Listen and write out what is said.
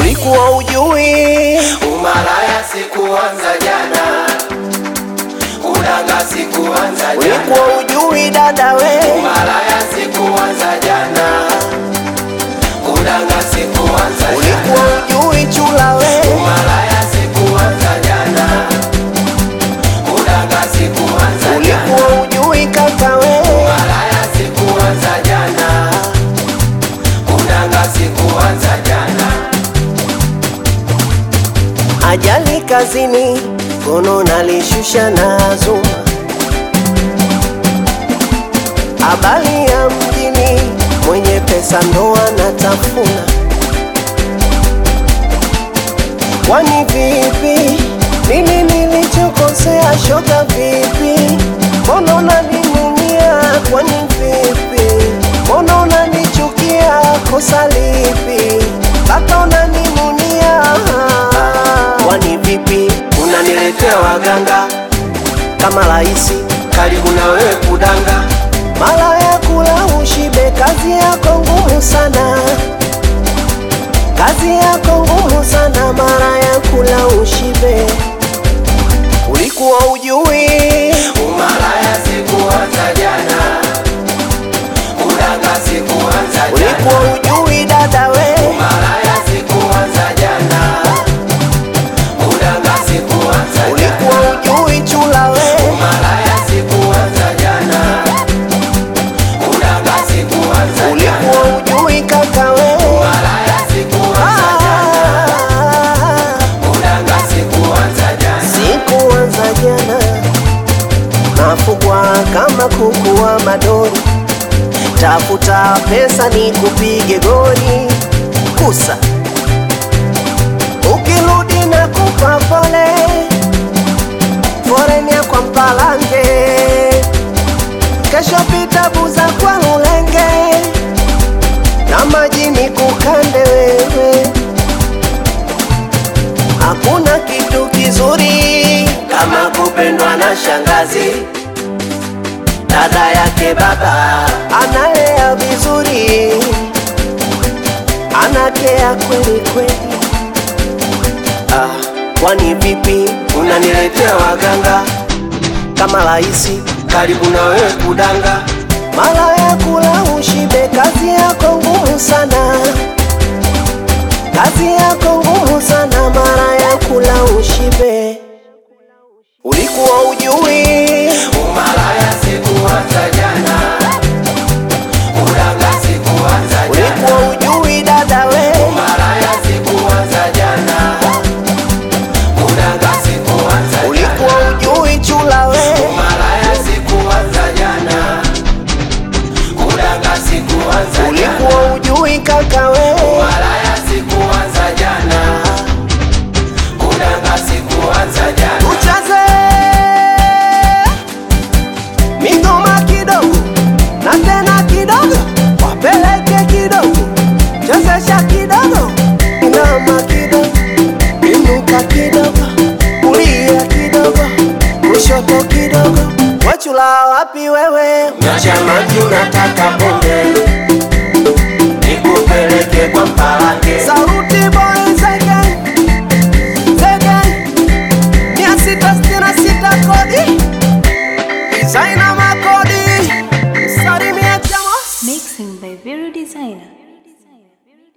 ulikuwa ujui Umalaya sikuanza jana, kudanga sikuanza jana, ulikuwa ujui dada we Umalaya sikuanza jana, kudanga sikuanza jana, ulikuwa ujui chula we Umalaya sikuanza jana, kudanga sikuanza jana, ulikuwa ujui kaka we Umalaya sikuanza jana, kudanga sikuanza jana. ajali kazini kono nalishusha na zuma habari ya mjini mwenye pesa ndo anatafuna kwani vipi nini nilichokosea shoga vipi mbona unaninunia kwani vipi mbona unanichukia kosa lipi mpaka unaninunia kwani vipi Unaniletea waganga kama rahisi karibu na wewe kudanga mara ya kula ushibe kazi yako ngumu sana kazi yako ngumu sana mara ya kula ushibe ulikuwa ujui Umalaya sikuanza jana, kudanga sikuanza jana, ulikuwa ujui dada we Umalaya sikuanza jana, kudanga sikuanza jana, ulikuwa ujui chula we Umalaya sikuanza jana, kudanga sikuanza jana, ulikuwa ujui kaka we Umalaya sikuanza jana, Ah, kudanga sikuanza jana. sikuanza jana nafugwa kama kuku wa madori tafuta pesa ni kupige goli kusa ukirudi na kupa pole forenia kwa mpalange kesho pita buza kwa ulenge na majini kukande wewe hakuna kitu kizuri kama kupendwa na shangazi dada yake baba analea vizuri, anakea kweli kweli. Ah, kwani vipi unaniletea waganga kama rahisi karibu na wewe kudanga mara ya kula ushibe, kazi yako ngumu sana, kazi yako ngumu sana, mara ya kula ushibe. Ulikuwa ujui umalaya sikuanza jana kudanga sikuanza jana ulikuwa ujui dada we umalaya sikuanza jana kudanga sikuanza jana ulikuwa ujui chula we umalaya sikuanza jana kudanga sikuanza jana ulikuwa ujui kaka we umalaya sikuanza jana kudanga sikuanza jana tucheze mingoma kidogo na tena kidogo, wapeleke kidogo, chezesha kidogo, inama kidogo, inuka kidogo, kulia kidogo, kushoto kidogo, wachula wapi wewe? Nachamaki unataka bonge nikupeleke kwa mpalange Sauti boy zege zege, mia sita sitini na sita kodi designer makodi, salimia chamos Mixing by Vero Designer.